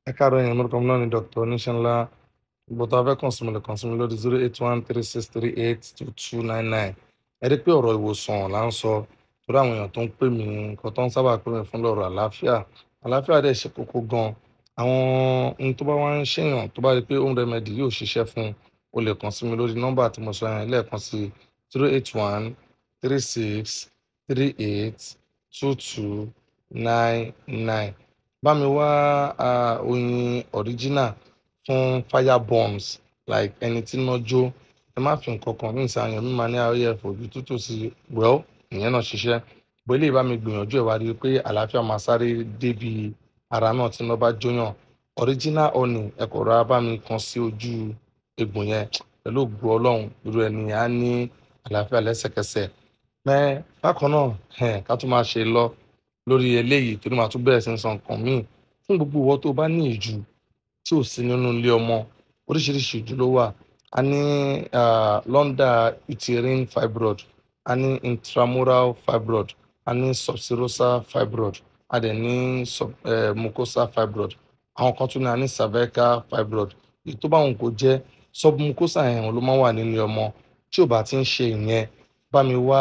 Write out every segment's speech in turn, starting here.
ẹ káàárọ̀ yẹn lórúkọ mi náà ni dr oníṣẹ́ńlá gbọ́dọ̀ abẹ́ kàn sí mi lè kàn sí mi lórí zero eight one three six three eight two two nine nine ẹ rí i pé ọ̀rọ̀ ìwòsàn là ń sọ torí àwọn èèyàn tó ń pè mí nǹkan tó ń sábà pè mí fún lọ́rọ̀ àlàáfíà àlàáfíà dẹ̀ ṣe kókó gan àwọn ohun tó bá wá ń ṣèyàn tó bá rí i pé home remedy yóò ṣiṣẹ́ fún o lè kàn sí mi lórí nọ́mbà tí mo sọ yẹn lẹ́ẹ̀kan sí zero eight one three six three eight two two nine nine bá mi wá ah, oyin original fún fire burns like ẹni tí iná jó ẹ má fi nǹkan kan ní ìsàyàn mi máa ní ayẹyẹ fojú tútù sí well ìyẹn náà ṣiṣẹ́ bó eléyìí bá mi gbìyànjú ẹ̀ wá rí i pé àlàáfíà máa sáré débi ara náà tí iná bá jóyàn original honey ẹ kò rà bá mi kan sí ojú egbò yẹn pẹ̀lú ògbó ọlọ́run irú ẹni á ní àlàáfíà lẹ́sẹ̀kẹsẹ̀ mẹ́ bákan náà ẹ̀ ká tún máa ṣe lọ lórí eléyìí torí màá tún bẹ̀rẹ̀ sí ní sọ nǹkan míì fún gbogbo ìwọ tó bá ní ìjù tí ò sí nínú ilé ọmọ oríṣiríṣi ìjù ló wà a ní ah, lọ́ndà uterine fibroid a ní intramural fibroid a ní subserosal fibroid a dẹ̀ ní sub, eh, mucosa fibroid àwọn kan tún ní a ní cervical fibroid èyí tó bá wọn kò jẹ́ submucosa yẹn ló máa ń wà nínú ọmọ tí ò bá ti ń ṣe ìyẹn bá mi wá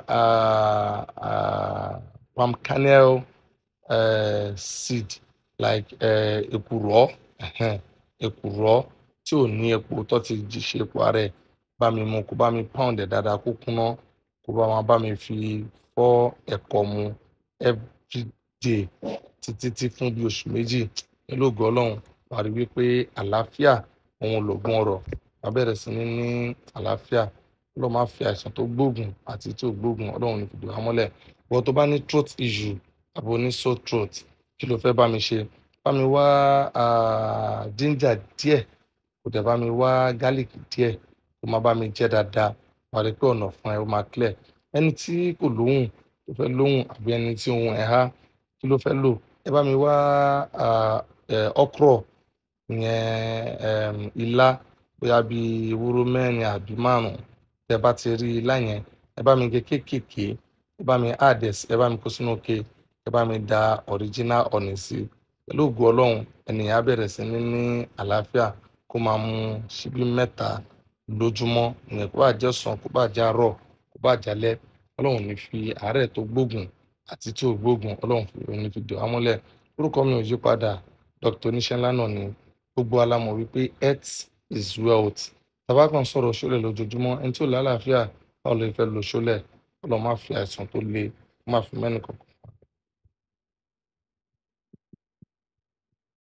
ah, ah, palm kernel uh, seed like uh, èkùrọ́ ẹhẹ́n, èkùrọ́ tí ò ní epo tó ti jí ṣe epo ara ẹ̀ bá mi mu kó bá mi pound ẹ̀ dáadáa kó kúnná kó bá wọn bá mi fi fọ́ ẹ̀kọ mu everyday títí tí fún bí oṣù méjì pẹ̀lú ògo ọlọ́run wà rí wípé àlàáfíà òun lògùn ọrọ̀ wà bẹ̀rẹ̀ sí ní ní àlàáfíà ọlọ́run máa fi àìsàn tó gbóògùn àti tí ò gbóògùn ọlọ́run ní fìdí wa mọ́lẹ̀ wọ́n tó bá ní throat issue àbò ní sore throat kí ló fẹ́ bá mi ṣe bá mi wá ah, ginger díẹ̀ kò dẹ̀ bá mi wá garlic díẹ̀ kó má bá mi jẹ́ dáadáa wà rí pé ọ̀nà fún ẹ ó máa clear ẹni tí kò lóhùn tó fẹ́ lóhùn àbí ẹni tí ohùn ẹ̀ há kí ló fẹ́ lò ẹ bá mi wá ah, eh, okro ìyẹn em, ilá bóyá bíi ewúro mẹ́rin àbí márùn-ún tẹ bá ti rí ilá yẹn ẹ bá mi gé kéékèèké ẹ bá mi add ẹ sí- ẹ bá mi kó sínú òkè ẹ bá mi da original honey sí i pẹ̀lú ògo ọlọ́run ènìyàn á bẹ̀rẹ̀ sí ní ní àlàáfíà kó máa mu ṣíbí mẹ́ta lójúmọ́ ìyẹn kó bá jẹ́ ọ̀sán kó bá jẹ́ àárọ̀ kó bá jẹ́ alẹ́ ọlọ́run ní fi àárẹ̀ tó gbógun àti tí ò gbógun ọlọ́run fi òun ní fi dè wá mọ́lẹ̀ orúkọ mi ò yí padà dr oníṣẹ́ńlá náà ni gbogbo alámọ̀ wípé health is wealth tàbá kan sọ̀rọ̀ ṣọlẹ̀ lójoojúmọ́ ẹni tí ò lálàáfíà báwo lè fẹ́ lo ṣọlẹ̀ ọlọ́run má fi àìsàn tó le má fi mẹ́nì kankan